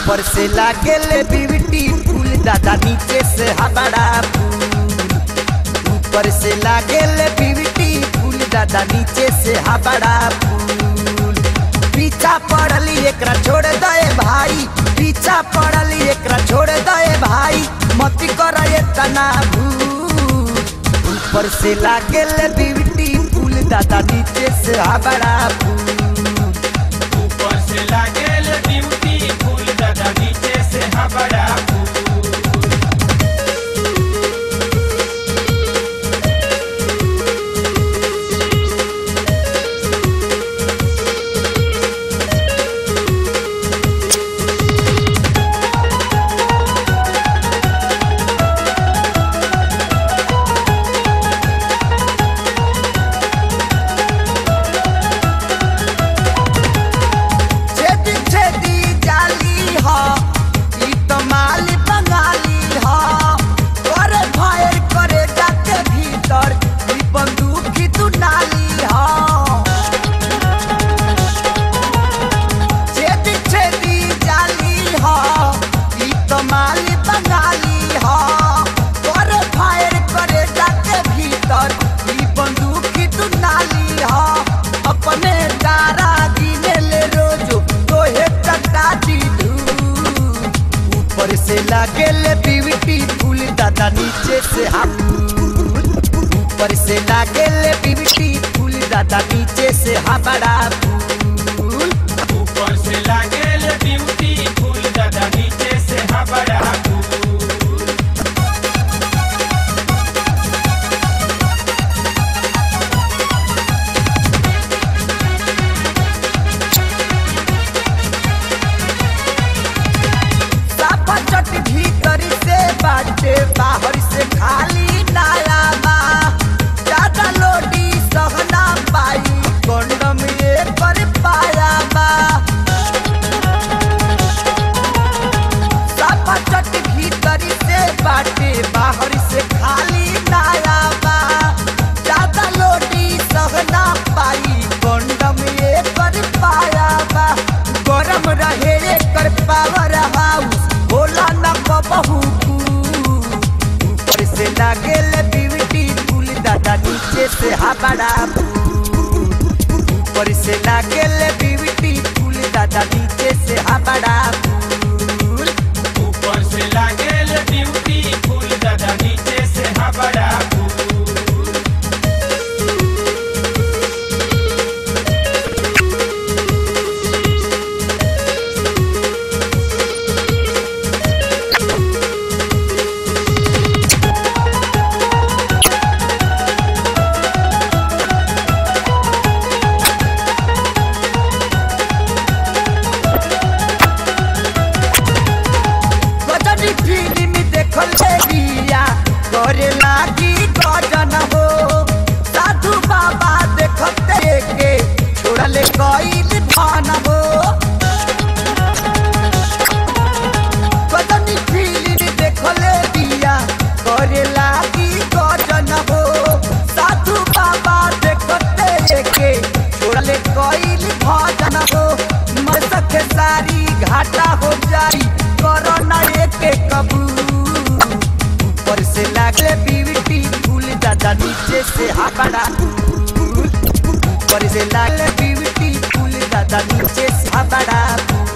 ऊपर से लागेले ब्यूटी फूल दादा नीचे से हबड़ा फूल ऊपर से लागेले ब्यूटी फूल दादा नीचे से हबड़ा फूल पीछा पड़ली एकरा छोड़ दे भाई पीछा पड़ली एकरा छोड़ दे भाई मत कर तना भूल ऊपर से लागेले ब्यूटी फूल दादा नीचे से हबड़ा फूल ऊपर से लागेल ब्यूटी फूल दादा नीचे से हबड़ा फूल छेदी छेदी जाली ह ई तो माली बंगाली ह करे फायर करे जाके भीतर ई बंदूक की तू नाली ह छेदी छेदी जाली ह ई तो माली बंगाली ह करे फायर करे जाके भीतर ई बंदूक की तू नाली ह अपने तारा गिने ले रोजो तोहे चटा दी ऊपर से लागेले बीवीटी फूल दादा नीचे से हम ऊपर से लागेले बीवीटी फूल दादा नीचे से हबड़ा फूल ऊपर से लागेल ब्यूटी फूल दादा नीचे से हबड़ा फूल साफा चट भीतर से बाटे बाहर से खाली नाला बा ज्यादा लोडी सहना पाई कंडम ये पर पाया बा साफा चट भीतर से बाटे बाहर से खाली नाला बा ज्यादा लोडी सहना पाई कंडम ये पर पाया बा गरम रहे एकर पावर हाउस होला न बहू ऊपर से लागेल ब्यूटी फूल दादा नीचे से हबड़ा फूल ऊपर से लागेल ब्यूटी फूल दादा नीचे से हबड़ा फूल ऊपर से लागेल ब्यूटी फूल दादा नीचे से हबड़ा फूल गजनी फिल्म देखल है बिया करे लागी गजन हो साधु बाबा देखते के छोड़ले कईल भान हो गजनी फिल्म देखल बिया करे लागी गजन हो साधु बाबा देखते के छोड़ले कईल भजन हो मर सके सारी घाटा हो जाई कोरोना एके कबूल ऊपर से लागले बीवीटी फूल दादा नीचे से हबड़ा फूल ऊपर से लागले बीवीटी फूल दादा नीचे से हबड़ा फूल